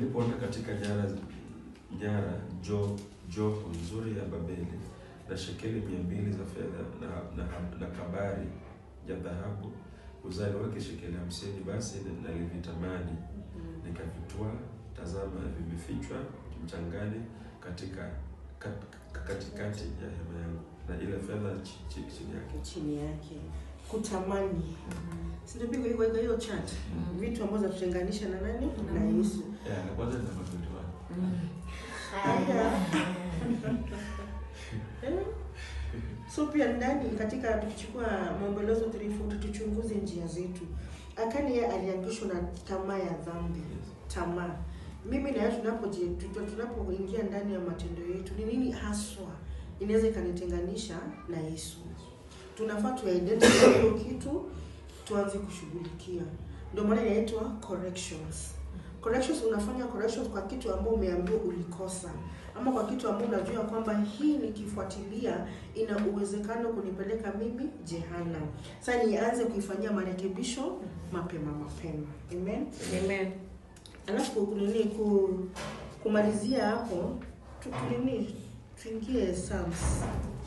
Nilipoona katika nyara nyara jo joho nzuri ya Babeli na shekeli mia mbili za fedha na, na, na kabari ya dhahabu uzani wake shekeli hamsini, basi nalivitamani nikavitwaa. Tazama, vimefichwa mchangani katika kat, katikati ya hema yangu, na ile fedha chi- chi- chini yake. chini yake kutamani sinapigwa iko iko hiyo chat Mm. vitu ambazo zatutenganisha na nani na Mm. Yesu Yeah, na kwanza ni namba 21. Haya. Eh? so pia ndani katika tukichukua maombolezo 3:40 tuchunguze njia zetu akani yeye aliangishwa na tamaa ya dhambi Yes. tamaa mimi na yeye tunapoje tuto- tunapoingia ndani ya matendo yetu ni nini haswa inaweza ikanitenganisha na Yesu tunafaa tuidentify hiyo kitu tuanze kushughulikia ndio maana inaitwa corrections corrections unafanya corrections kwa kitu ambao umeambiwa ulikosa ama kwa kitu ambao unajua kwamba hii nikifuatilia ina uwezekano kunipeleka mimi jehanamu sasa nianze kuifanyia marekebisho mapema mapema amen Amen. alafu kunini ku, kumalizia hapo tukunini tuingie Psalms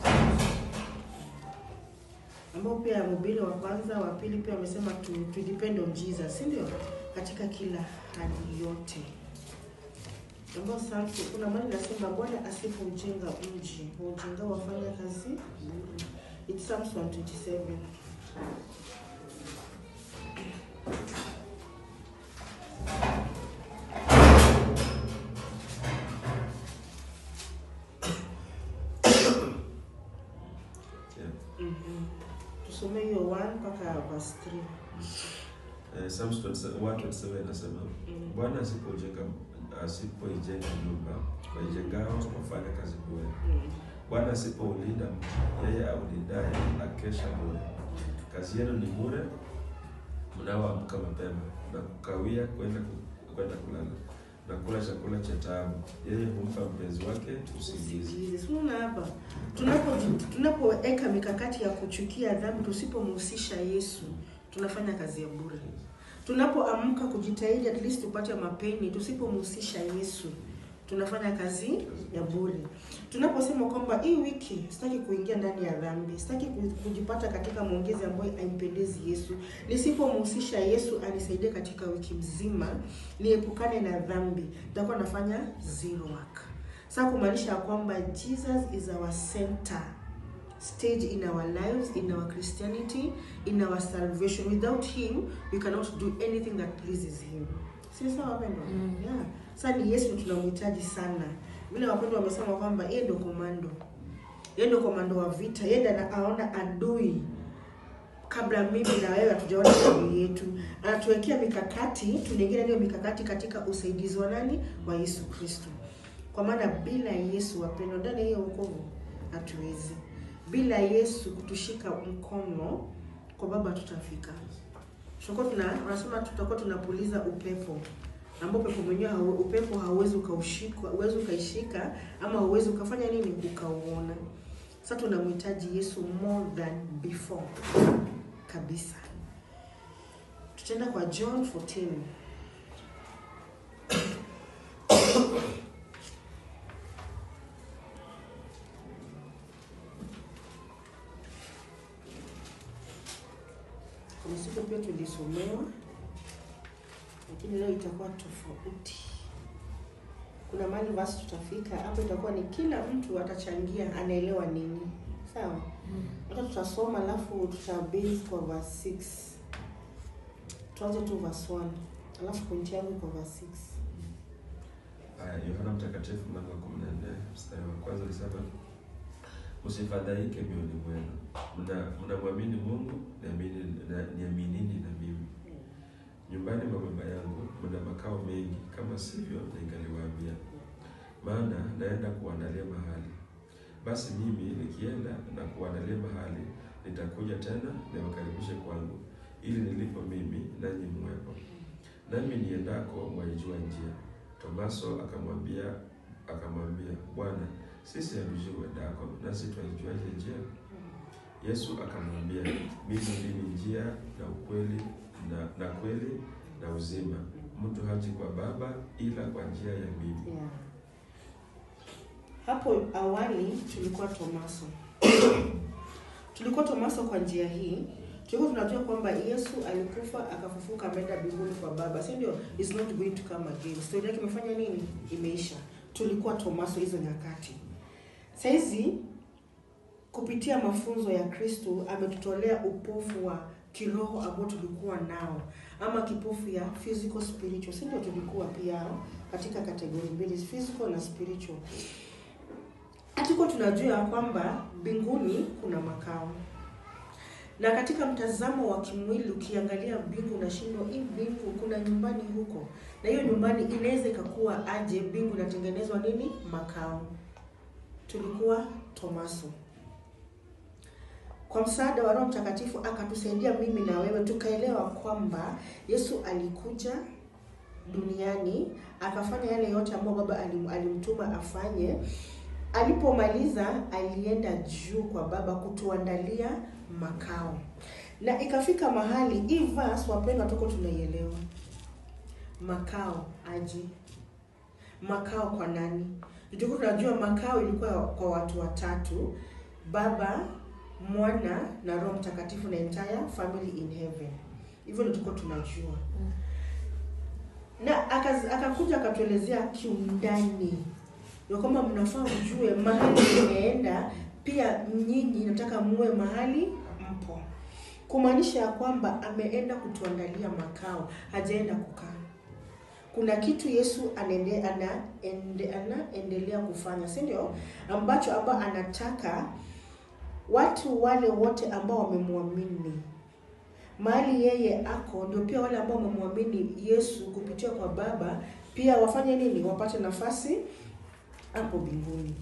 ambao pia mhubiri wa kwanza wa pili pia wamesema tu, tu depend on Jesus si ndio katika kila hali yote ambao Psalms kuna mahali nasema Bwana asipoujenga mji waujenga wafanya kazi bure it's Psalms 127 Yeah. Mhm. tusome hiyo 1 mpaka verse 3 Eh, Psalms 27 127 inasema Mm. Bwana asipojenga asipoijenga nyumba waijengao wafanya kazi bure. Mm. Bwana asipoulinda mji, yeye aulindaye akesha bure. Kazi yenu ni bure mnaoamka mapema na kukawia kwenda ku- kwenda kulala na kula chakula cha taabu. Yeye humpa mpenzi wake usingizi. usingizi. Si unaona hapa tunapo tunapoweka mikakati ya kuchukia dhambi, tusipomhusisha Yesu tunafanya kazi ya bure. Tunapoamka kujitahidi at least tupate mapeni, tusipomhusisha Yesu tunafanya kazi ya bure. Tunaposema kwamba hii wiki sitaki kuingia ndani ya dhambi, sitaki ku- kujipata katika maongezi ambayo haimpendezi Yesu, nisipomhusisha Yesu anisaidie katika wiki mzima niepukane na dhambi, nitakuwa nafanya zero work. Sasa kumaanisha ya kwamba Jesus is our center stage in our lives, in our Christianity, in our salvation. Without him, we cannot do anything that pleases him. Si sawa wapendwa? Mm. Yeah. Sasa ni Yesu tunamhitaji sana. Vile wapendwa wamesema kwamba yeye ndio komando. Yeye ndio komando wa vita. Yeye ndiye anaona adui kabla mimi na wewe hatujaona adui yetu. Anatuwekea mikakati, tunaingia hiyo mikakati katika usaidizi wa nani? Wa Yesu Kristo. Kwa maana bila Yesu wapendwa, ndani ya hiyo wokovu hatuwezi. Bila Yesu kutushika mkono kwa Baba tutafika. Tutakuwa tuna wanasema tutakuwa tunapuliza upepo ambao upepo mwenyewe hau, upepo hauwezi ukaushika, hauwezi ukaishika ama hauwezi ukafanya nini ukauona. Sasa tunamhitaji Yesu more than before kabisa. Tutaenda kwa John 14. Kuna siku pia tulisomewa, lakini leo itakuwa tofauti. Kuna mahali basi tutafika hapo, itakuwa ni kila mtu atachangia anaelewa nini, sawa? Hata tutasoma alafu tutabase kwa verse 6. Tuanze tu verse 1 alafu pointi yangu kwa verse 6. Haya, Yohana Mtakatifu mlango wa 14 mstari wa kwanza alisema msifadhaike mioyoni mwenu, mna mnamwamini Mungu, niamini na- niaminini na mimi. Nyumbani mwa Baba yangu mna makao mengi, kama sivyo ningaliwaambia, maana naenda kuandalia mahali. Basi mimi nikienda na kuandalia mahali, nitakuja tena niwakaribishe kwangu, ili nilipo mimi nanyi mwepo. Nami niendako mwaijua njia. Tomaso akamwambia akamwambia Bwana, sisi hatujui uendako, nasi twaijuaje njia? Yesu akamwambia, mimi ndimi njia na ukweli na, na kweli na uzima. mtu haji kwa Baba ila kwa njia ya mimi. Yeah. Hapo awali tulikuwa Tomaso. tulikuwa Tomaso kwa njia hii. Tulikuwa tunajua kwamba Yesu alikufa akafufuka ameenda mbinguni kwa Baba. Si ndio? Is not going to come again. Story yake imefanya nini? Imeisha. Tulikuwa Tomaso hizo nyakati. Saizi kupitia mafunzo ya Kristo ametutolea upofu wa kiroho ambao tulikuwa nao ama kipofu ya physical spiritual, si ndio? Tulikuwa pia katika kategori mbili, physical na spiritual. Hatukuwa tunajua ya kwamba mbinguni kuna makao, na katika mtazamo wa kimwili ukiangalia mbingu unashindwa, hii mbingu kuna nyumbani huko, na hiyo nyumbani inaweza ikakuwa aje? Mbingu inatengenezwa nini? Makao. Tulikuwa Tomaso kwa msaada wa Roho Mtakatifu akatusaidia mimi na wewe tukaelewa kwamba Yesu alikuja duniani akafanya yale yote ambayo Baba alim, alimtuma afanye. Alipomaliza alienda juu kwa Baba kutuandalia makao, na ikafika mahali hii verse, wapendwa, tuko tunaielewa. Makao aje? Makao kwa nani? Tulikuwa tunajua makao ilikuwa kwa watu watatu, Baba Mwana na Roho Mtakatifu na entire family in heaven. Hivyo ndio tulikuwa tunajua. Na akaz- akakuja akatuelezea kiundani ya kwamba mnafaa mjue mahali imeenda, pia nyinyi nataka muwe mahali mpo, kumaanisha ya kwamba ameenda kutuandalia makao, hajaenda kukaa. Kuna kitu Yesu anaende, ana, ende, anaendelea kufanya, si ndio? Ambacho ambao anataka watu wale wote ambao wamemwamini mahali yeye ako, ndio pia wale ambao wamemwamini Yesu kupitia kwa Baba pia wafanye nini? Wapate nafasi hapo mbinguni.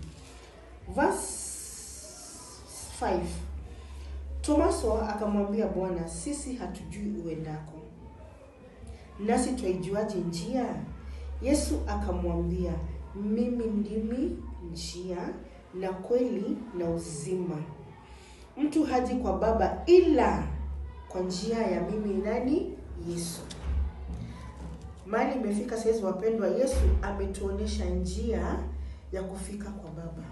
Verse 5 Tomaso akamwambia Bwana, sisi hatujui uendako, nasi twaijuaje njia? Yesu akamwambia, mimi ndimi njia na kweli na uzima. Mtu haji kwa Baba ila kwa njia ya mimi nani? Yesu. Mali imefika saizi, wapendwa, Yesu ametuonesha njia ya kufika kwa Baba.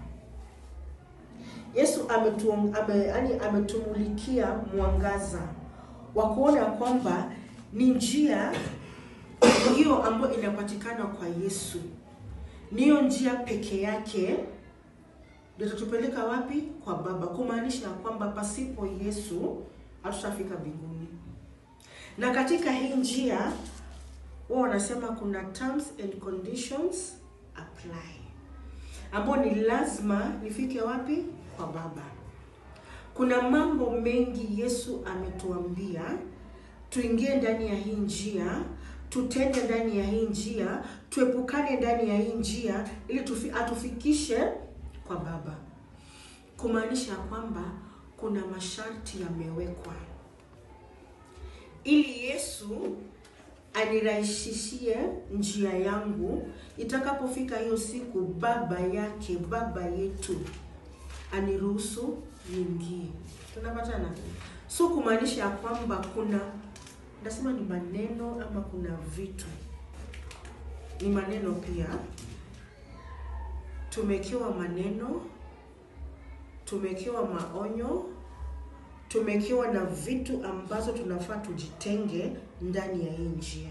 Yesu ametu, ame, yani ametumulikia mwangaza wa kuona kwamba ni njia hiyo ambayo inapatikana kwa Yesu, niyo njia peke yake ndio itatupeleka wapi? Kwa Baba, kumaanisha ya kwamba pasipo Yesu hatutafika mbinguni. Na katika hii njia wao wanasema kuna terms and conditions apply, ambao ni lazima nifike wapi? Kwa Baba. Kuna mambo mengi Yesu ametuambia tuingie ndani ya hii njia, tutende ndani ya hii njia, tuepukane ndani ya hii njia ili tufi, atufikishe kwa Baba, kumaanisha kwamba kuna masharti yamewekwa ili Yesu anirahisishie njia yangu itakapofika hiyo siku, baba yake baba yetu aniruhusu niingie. Tunapatana? So kumaanisha ya kwamba kuna nasema ni maneno ama kuna vitu, ni maneno pia tumekiwa maneno, tumekiwa maonyo, tumekiwa na vitu ambazo tunafaa tujitenge ndani ya hii njia.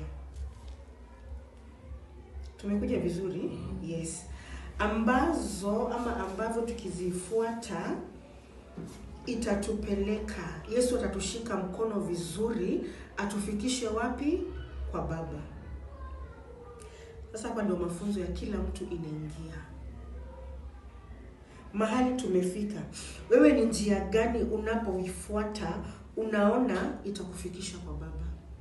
Tumekuja vizuri? Yes, ambazo ama ambavyo tukizifuata itatupeleka, Yesu atatushika mkono vizuri, atufikishe wapi? Kwa Baba. Sasa hapa ndio mafunzo ya kila mtu inaingia mahali tumefika. Wewe ni njia gani unapoifuata unaona itakufikisha kwa Baba?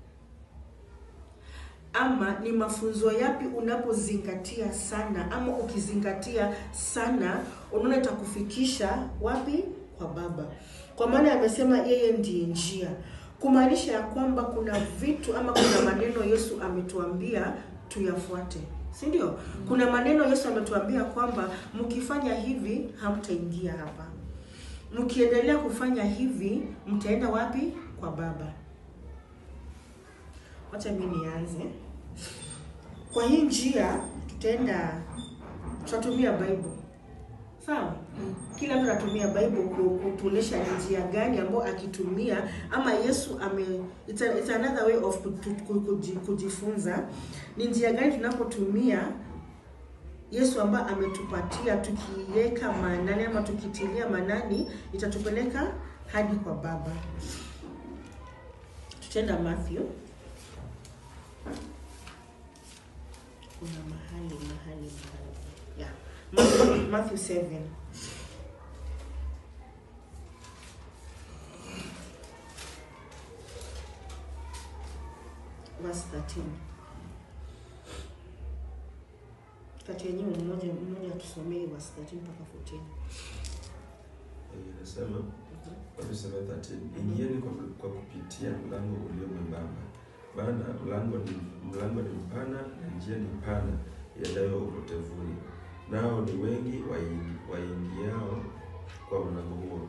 Ama ni mafunzo yapi unapozingatia sana, ama ukizingatia sana unaona itakufikisha wapi? Kwa Baba. Kwa maana amesema yeye ndiye njia, kumaanisha ya kwamba kuna vitu ama kuna maneno Yesu ametuambia tuyafuate si ndio? Kuna maneno Yesu ametuambia kwamba mkifanya hivi hamtaingia hapa, mkiendelea kufanya hivi mtaenda wapi? Kwa Baba. Wacha mimi nianze. Kwa hii njia tutaenda tutatumia Bible. Sawa? Kila mtu anatumia Bible ku- kutuonesha ni njia gani ambayo akitumia ama Yesu ame it's, a, it's another way of kutu- ku- kuji- kujifunza ni njia gani tunapotumia Yesu ambaye ametupatia tukiweka maanani ama tukitilia maanani itatupeleka hadi kwa Baba. Tutaenda Matthew. Kuna mahali mahali mahali. Yeah. Matthew, Matthew 7. Verse 13. Kati yenyewe mmoja mmoja tusomee verse 13 mpaka 14. Inasema Mathayo 7:13, ingieni kwa, kwa kupitia mlango ulio mwembamba, maana mlango ni mlango ni mpana na njia ni pana iendayo upotevuni, nao ni wengi waingi- waingiao kwa mlango huo.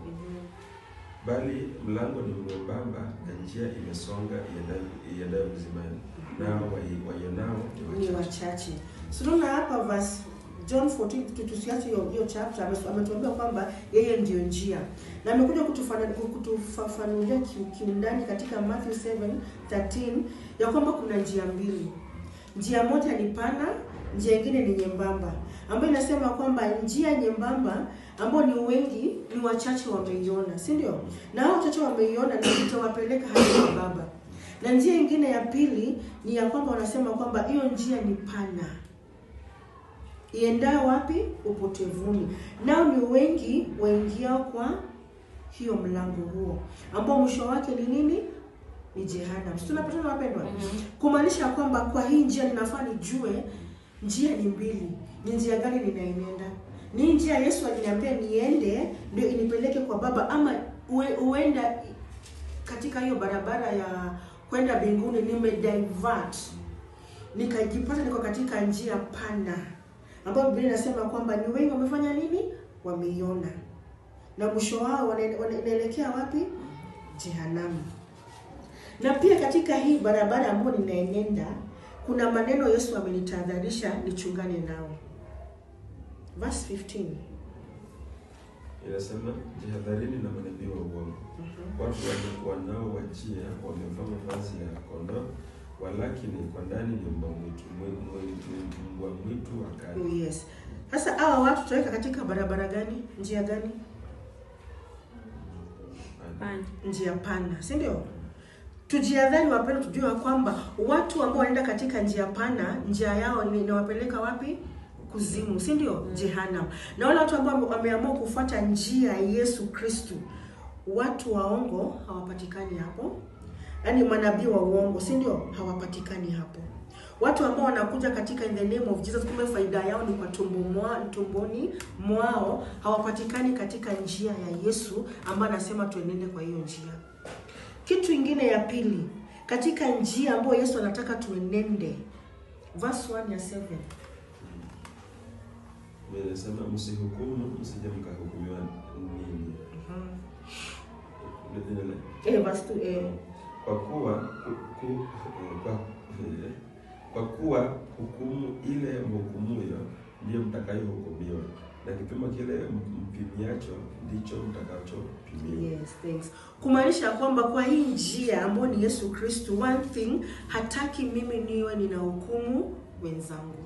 Bali mlango ni mwembamba na njia imesonga iendayo- iendayo uzimani, nao wai- waionao ni ni wachache. wachache. So tunaona hapa verse John 14 tu- tusiache hiyo hiyo chapter ame- ametuambia kwamba yeye ndiyo njia. Na amekuja kutufana- kutufafanulia ki- kiundani katika Matthew 7:13 ya kwamba kuna njia mbili. Njia moja ni pana, njia nyingine ni nyembamba. Ambayo inasema kwamba njia nyembamba ambao ni wengi ni wachache wameiona, si ndio? Na hao wachache wameiona na itawapeleka hadi kwa Baba. Na njia nyingine ya pili ni ya kwamba wanasema kwamba hiyo njia ni pana iendayo wapi? Upotevuni. Nao ni wengi waingiao kwa hiyo mlango huo, ambao mwisho wake ni nini? Ni jehanamu. Si tunapatana wapendwa? Kumaanisha kwamba kwa hii njia ninafaa nijue njia ni mbili. Ni njia gani ninaenenda? Ni njia Yesu aliniambia niende ndio inipeleke kwa Baba, ama ue, uenda katika hiyo barabara ya kwenda mbinguni nimedivert nikajipata niko katika njia pana ambayo Biblia inasema kwamba ni wengi wamefanya nini? Wameiona, na mwisho wao wana- wana- inaelekea wapi? Jehanamu. Na pia katika hii barabara ambayo ninaenenda kuna maneno Yesu amenitahadharisha nichungane nao. Verse 15. Inasema jihadharini na manabii wa uongo watu wana- wanaowajia wamevaa mavazi ya kondoo, walakini kwa ndani ni mbwa mwitu, mwi- mwi- mwi- mbwa mwitu wakali. Oh, yes. Sasa hawa watu tutaweka katika barabara gani? Njia gani? Pana. njia pana, si ndio? Tujiadhari wapendwa, tujue ya kwamba watu ambao wanaenda katika njia pana, njia yao ni inawapeleka wapi? Kuzimu, si ndio? Jehanamu. Na wale watu ambao wameamua kufuata njia ya Yesu Kristu, watu waongo hawapatikani hapo, yaani manabii wa uongo, si ndio? Hawapatikani hapo. Watu ambao wanakuja katika in the name of Jesus, kumbe faida yao ni kwa tumbo mwa, tumboni mwao, hawapatikani katika njia ya Yesu ambayo anasema tuenende kwa hiyo njia. Kitu ingine ya pili, katika njia ambayo Yesu anataka tuenende, verse 1 ya 7. Inasema msihukumu, msije mkahukumiwa ninyi. Endelea. Eh, verse 2, eh. Kwa kuwa ku, ku, eh, kwa, eh, kwa kuwa hukumu ile mhukumuyo ndiyo mtakayohukumiwa, na kipimo kile mpimiacho ndicho mtakachopimiwa. Yes, thanks. Kumaanisha kwamba kwa hii njia ambayo ni Yesu Kristo, one thing hataki mimi niwe nina hukumu wenzangu.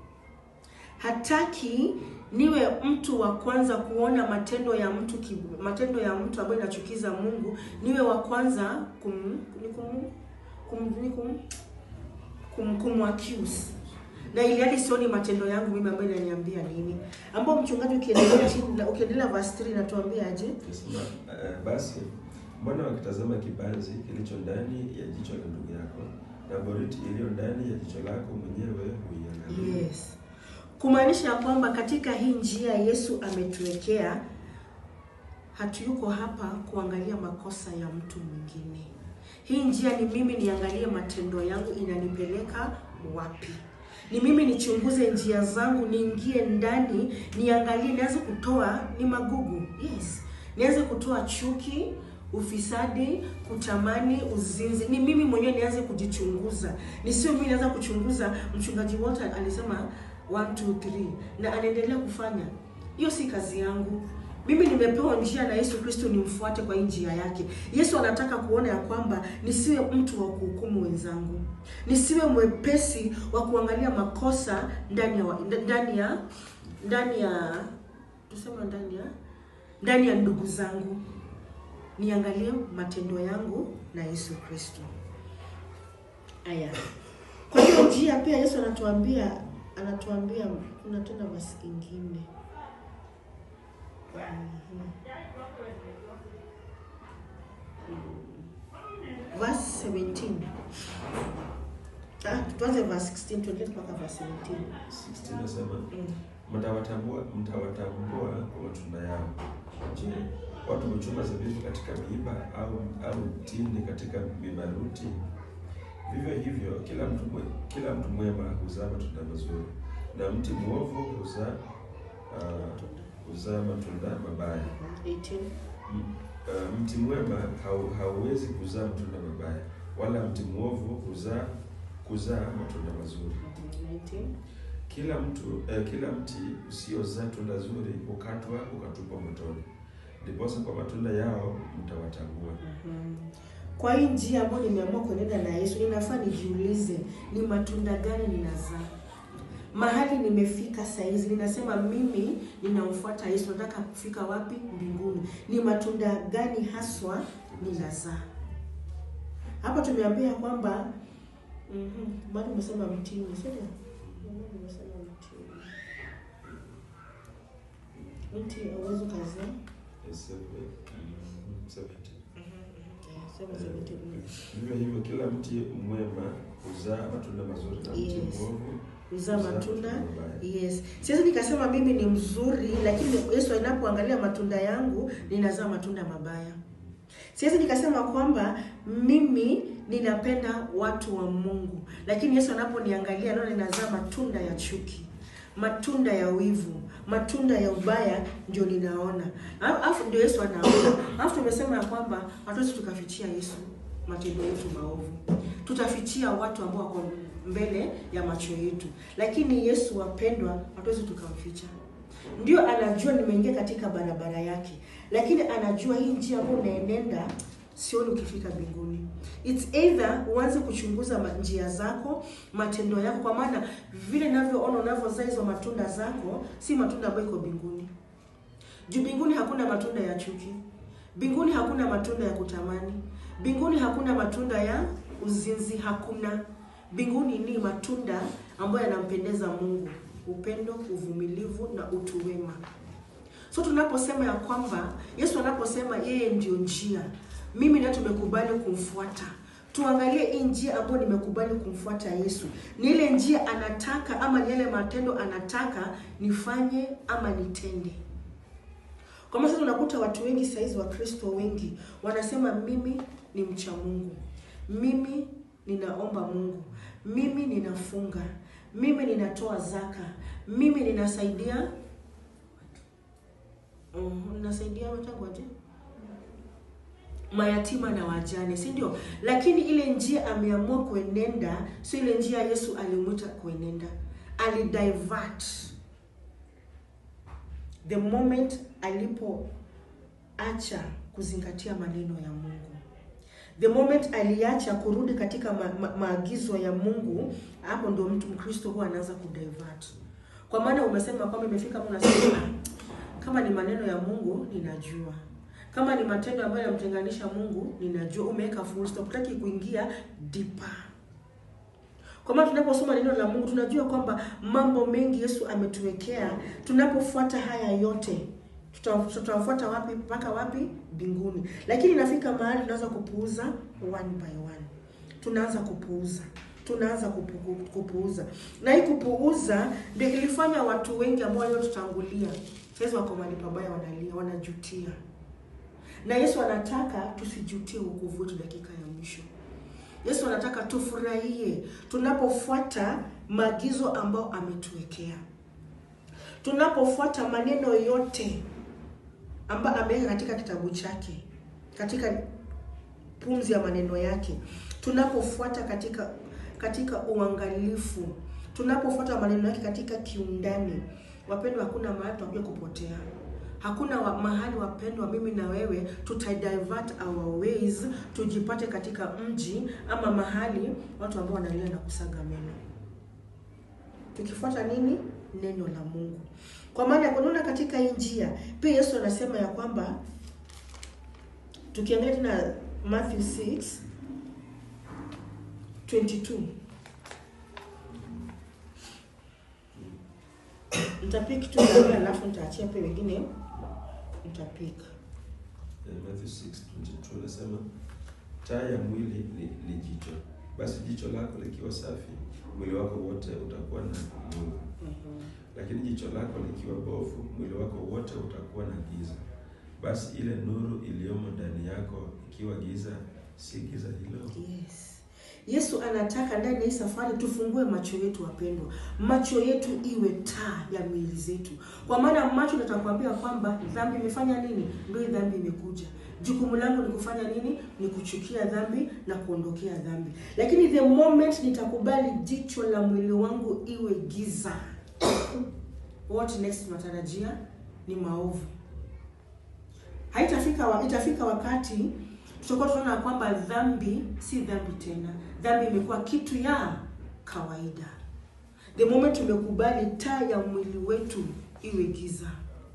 Hataki niwe mtu wa kwanza kuona matendo ya mtu ki, matendo ya mtu ambayo inachukiza Mungu, niwe wa kwanza kum, ni kum, kum, ni kum, kum, kumwaccuse na ili hadi sioni matendo yangu mimi ambayo inaniambia nini, ambao mchungaji ukiendelea chini ukiendelea verse 3 inatuambia aje? Nasema, eh, basi mbona wakitazama kibanzi kilicho ndani ya jicho la ndugu yako na boriti iliyo ndani ya jicho lako mwenyewe huiangalia? Yes. Kumaanisha kwamba katika hii njia Yesu ametuwekea, hatuyuko hapa kuangalia makosa ya mtu mwingine. Hii njia ni mimi niangalie matendo yangu inanipeleka wapi. Ni mimi nichunguze njia zangu, niingie ndani, niangalie, nianze kutoa ni magugu. Yes. Nianze kutoa chuki, ufisadi, kutamani, uzinzi. Ni mimi mwenyewe nianze kujichunguza, nisio mimi naanza kuchunguza. Mchungaji Walter alisema 1 2 3 na anaendelea kufanya hiyo. Si kazi yangu mimi. Nimepewa njia na Yesu Kristo, nimfuate kwa hii njia yake. Yesu anataka kuona ya kwamba nisiwe mtu wa kuhukumu wenzangu, nisiwe mwepesi wa kuangalia makosa ndani ya wa- ndani ya ndani ya tuseme ndani ya ndani ya ndugu zangu niangalie matendo yangu na Yesu Kristo. Aya, kwa hiyo njia pia Yesu anatuambia anatuambia, kuna tena basi ingine Mhm. verse 17 Ah, tuanze verse 16 tuendelee mpaka verse 17. 16 nasema Mm. mtawatambua mtawatambua kwa matunda yao. Je, watu huchuma zabibu katika miiba au au tini katika mibaruti? Vivyo hivyo kila mtu mwe, kila mtu mwema huzaa matunda mazuri na mti mwovu huzaa uh, huzaa matunda mabaya. 18 M- uh, mti mwema hau, hauwezi kuzaa matunda mabaya, wala mti mwovu huzaa kuzaa matunda mazuri. 19 Kila mtu eh, kila mti usiozaa tunda zuri hukatwa ukatupwa motoni. Ndiposa kwa matunda yao mtawatambua. Mhm. Kwa hii njia ambayo nimeamua kuenenda na Yesu, ninafaa nijiulize ni matunda gani ninazaa. Mahali nimefika saizi, ninasema mimi ninamfuata Yesu, nataka kufika wapi? Mbinguni. Ni matunda gani haswa ninazaa? Hapa tumeambia kwamba mhm, bado umesema mtini, sio? Bado umesema mtini. Mti hauwezi ukazaa. Yes, mm, seventy. Sema 17. Vivyo hivyo kila mti mwema huzaa matunda mazuri na mti Yes. mwovu Kuzaa matunda mabaya. Yes. Siwezi nikasema mimi ni mzuri, lakini Yesu anapoangalia matunda yangu ninazaa matunda mabaya. Siwezi nikasema kwamba mimi ninapenda watu wa Mungu, lakini Yesu anaponiangalia naona ninazaa matunda ya chuki, matunda ya wivu, matunda ya ubaya ndio ninaona. Alafu ndio Yesu anaona. Alafu tumesema ya kwamba hatuwezi tukafichia Yesu matendo yetu maovu. Tutafichia watu ambao wako mbele ya macho yetu, lakini Yesu wapendwa, hatuwezi tukamficha. Ndio anajua nimeingia katika barabara yake, lakini anajua hii njia ambayo unaenenda sioni ukifika mbinguni. It's either uanze kuchunguza ma- njia zako, matendo yako, kwa maana vile ninavyoona unavyozaa hizo matunda zako si matunda ambayo iko mbinguni. Juu mbinguni hakuna matunda ya chuki, mbinguni hakuna matunda ya kutamani, mbinguni hakuna matunda ya uzinzi, hakuna. Mbinguni ni matunda ambayo yanampendeza Mungu, upendo, uvumilivu na utu wema. So tunaposema ya kwamba Yesu anaposema yeye ndio njia, mimi na tumekubali kumfuata. Tuangalie hii njia ambayo nimekubali kumfuata Yesu, ni ile njia anataka ama ni yale matendo anataka nifanye ama nitende. Kwa maana sasa tunakuta watu wengi saizi, Wakristo wengi wanasema mimi ni mcha Mungu, mimi ninaomba Mungu, mimi ninafunga, mimi ninatoa zaka, mimi ninasaidia Mm, ninasaidia wenzangu aje mayatima na wajane, si ndio? Lakini ile njia ameamua kuenenda sio ile njia Yesu alimwita kuenenda, alidivert the moment alipoacha kuzingatia maneno ya Mungu, the moment aliacha kurudi katika ma ma maagizo ya Mungu, hapo ndio mtu Mkristo huwa anaanza kudivert. Kwa maana umesema kwamba imefika Mungu anasema kama ni maneno ya Mungu ninajua, kama ni matendo ambayo yanamtenganisha Mungu ninajua. Umeweka full stop, hutaki kuingia deeper. Kwa maana tunaposoma neno la Mungu tunajua kwamba mambo mengi Yesu ametuwekea. Tunapofuata haya yote tuta- tutafuata wapi? Mpaka wapi? Mbinguni. Lakini inafika mahali tunaanza kupuuza one by one, tunaanza kupuuza tunaanza kupu, kupuuza na hii kupuuza ndio ilifanya watu wengi ambao waliotutangulia sasa wako mahali pabaya, wanalia, wanajutia. Na Yesu anataka tusijutie wokovu wetu dakika ya mwisho. Yesu anataka tufurahie tunapofuata maagizo ambayo ametuwekea, tunapofuata maneno yote ambayo ameweka katika kitabu chake. katika pumzi ya maneno yake, tunapofuata katika katika uangalifu, tunapofuata maneno yake katika kiundani, wapendwa, hakuna mahali tutakuja kupotea. Hakuna wa, mahali wapendwa, mimi na wewe tutadivert our ways tujipate katika mji ama mahali watu ambao wanalia na kusaga meno, tukifuata nini? Neno la Mungu. Kwa maana kunaona katika hii njia pia Yesu anasema ya kwamba tukiangalia tena Matthew 6 22 nitapik tu na alafu nitaachia pia wengine nitapik. Eh, Matthew 6:22 anasema taa ya mwili ni, ni jicho. Basi jicho lako likiwa safi, mwili wako wote utakuwa na nuru. Lakini jicho lako likiwa bovu, mwili wako wote utakuwa na giza. Basi ile nuru iliyomo ndani yako ikiwa giza, si giza hilo? Yes. Yesu anataka ndani ya hii safari tufungue macho yetu wapendwa, macho yetu iwe taa ya miili zetu, kwa maana macho natakwambia kwamba dhambi imefanya nini, ndio hii dhambi imekuja. Jukumu langu ni kufanya nini? Ni kuchukia dhambi na kuondokea dhambi. Lakini the moment nitakubali jicho la mwili wangu iwe giza, what next tunatarajia ni maovu. Haitafika wa, itafika wakati tutakuwa tunaona kwamba dhambi si dhambi tena, dhambi imekuwa kitu ya kawaida. The moment tumekubali taa ya mwili wetu iwe giza.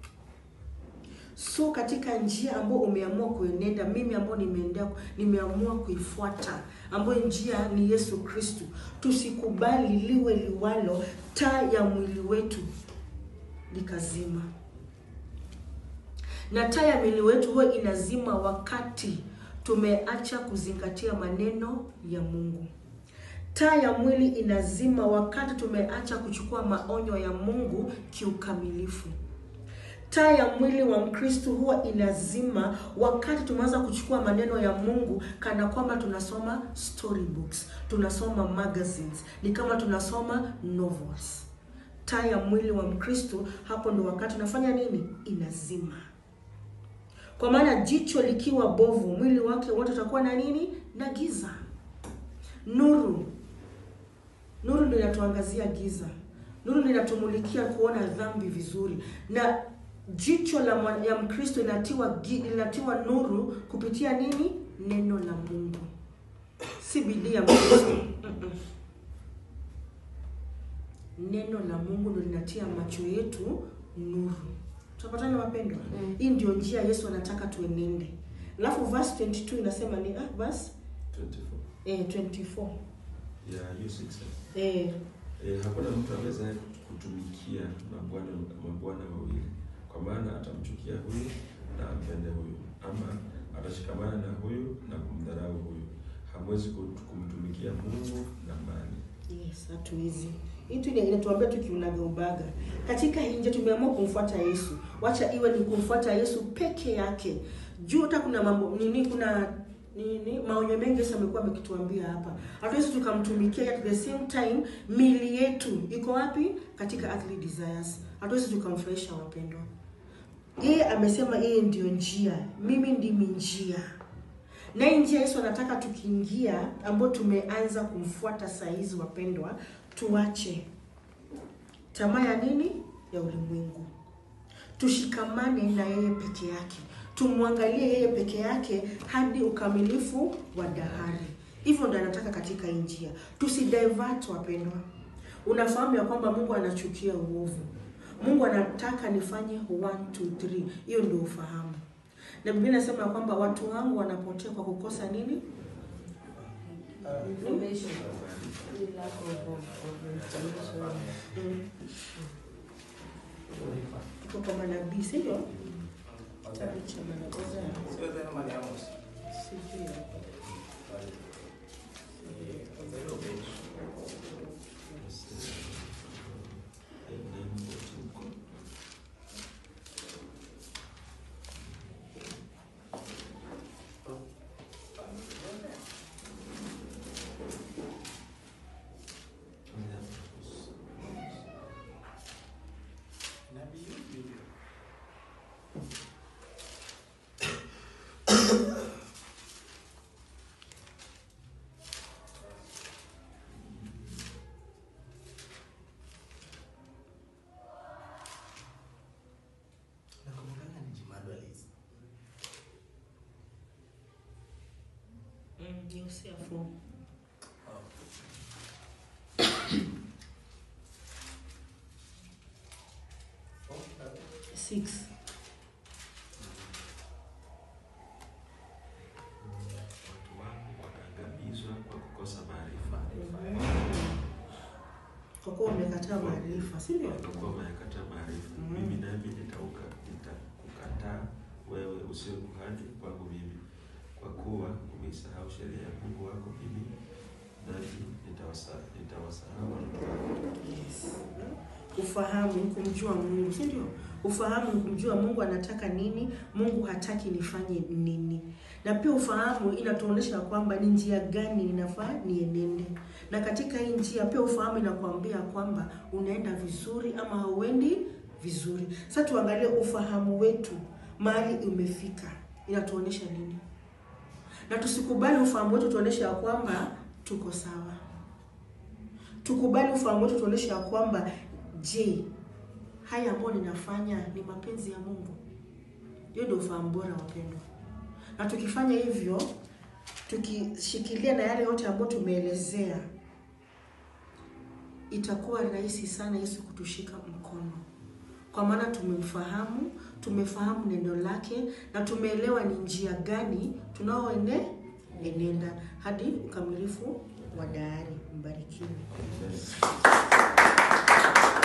So katika njia ambayo umeamua kuenenda, mimi ambao nimeendea, nimeamua kuifuata, ambayo njia ni Yesu Kristu, tusikubali liwe liwalo, taa ya mwili wetu likazima. Na taa ya mwili wetu huwa inazima wakati tumeacha kuzingatia maneno ya Mungu. Taa ya mwili inazima wakati tumeacha kuchukua maonyo ya Mungu kiukamilifu. Taa ya mwili wa Mkristo huwa inazima wakati tumeanza kuchukua maneno ya Mungu kana kwamba tunasoma storybooks, tunasoma magazines, ni kama tunasoma novels. Taa ya mwili wa Mkristo hapo ndo wakati unafanya nini? Inazima. Kwa maana jicho likiwa bovu, mwili wake wote utakuwa na nini? Na giza. Nuru, nuru ndio inatuangazia giza. Nuru ndio inatumulikia kuona dhambi vizuri, na jicho la mwa- ya Mkristo inatiwa gi- linatiwa nuru kupitia nini? Neno la Mungu, si bidii ya Mkristo. Mm-mm. Neno la Mungu ndio linatia macho yetu nuru. Tunapatana wapendwa? Mm. Hii ndio njia Yesu anataka tuenende. Alafu verse 22 inasema ni ah, verse 24 eh, 24 ya hiyo 6 eh, Eh, hakuna mtu awezaye kutumikia mabwana mabwana wawili, kwa maana atamchukia huyu na ampende huyu, ama atashikamana na huyu na kumdharau huyu. Hamwezi ku- kumtumikia Mungu na mali. yes, hatuwezi. Hii tu ina- inatuambia tu kiunaga ubaga. Katika hii njia tumeamua kumfuata Yesu. Wacha iwe ni kumfuata Yesu peke yake. Juu hata kuna mambo nini, kuna nini maonyo mengi Yesu amekuwa amekituambia hapa. Hatuwezi tukamtumikia at the same time mili yetu iko wapi? Katika earthly desires. Hatuwezi tukamfurahisha wapendwa. Yeye amesema yeye ndio njia, mimi ndimi njia. Na hii njia Yesu anataka tukiingia, ambayo tumeanza kumfuata saa hizi wapendwa, tuache tamaa ya nini? Ya ulimwengu, tushikamane na yeye peke yake, tumwangalie yeye peke yake hadi ukamilifu wa dahari. Hivyo ndo anataka katika hii njia, tusidivert wapendwa. Unafahamu ya kwamba Mungu anachukia uovu. Mungu anataka nifanye 1 2 3. Hiyo ndio ufahamu. Na Biblia inasema ya kwamba watu wangu wanapotea kwa kukosa nini? Information. The lack of, of, of information. Mm. Iko kwa manabii, sivyo? Kitabu cha manabii. Sio tena mali Amos. Sijui. Nabii yupi? Ni Hosea 4. Six. Watu wangu wataangamizwa kwa kukosa maarifa. Kwa kuwa umekataa maarifa, si ndio? Watakuwa wamekataa maarifa. Mm. Mimi nami nitauka nitakukataa wewe usio kuhani kwangu mimi, kwa kuwa umeisahau sheria ya Mungu wako. Mimi nami nitawasa- nitawasahau watu wako. Yes. Ufahamu ni kumjua Mungu, si ndio? Ufahamu ni kumjua Mungu anataka nini, Mungu hataki nifanye nini. Na pia ufahamu inatuonyesha kwamba ni njia gani ninafaa nienende, na katika hii njia pia ufahamu inakuambia kwamba unaenda vizuri ama hauendi vizuri. Sasa tuangalie ufahamu wetu mahali umefika, inatuonyesha nini, na tusikubali ufahamu wetu tuonyeshe ya kwamba tuko sawa tukubali ufahamu wetu tuonyeshe ya kwamba je, haya ambayo ninafanya ni mapenzi ya Mungu? Hiyo ndio ufahamu bora, wapendwa. Na tukifanya hivyo, tukishikilia na yale yote ambayo tumeelezea, itakuwa rahisi sana Yesu kutushika mkono, kwa maana tumemfahamu, tumefahamu neno lake na tumeelewa ni njia gani tunaoende enenda hadi ukamilifu wa dahari. Mbarikiwe. Amen.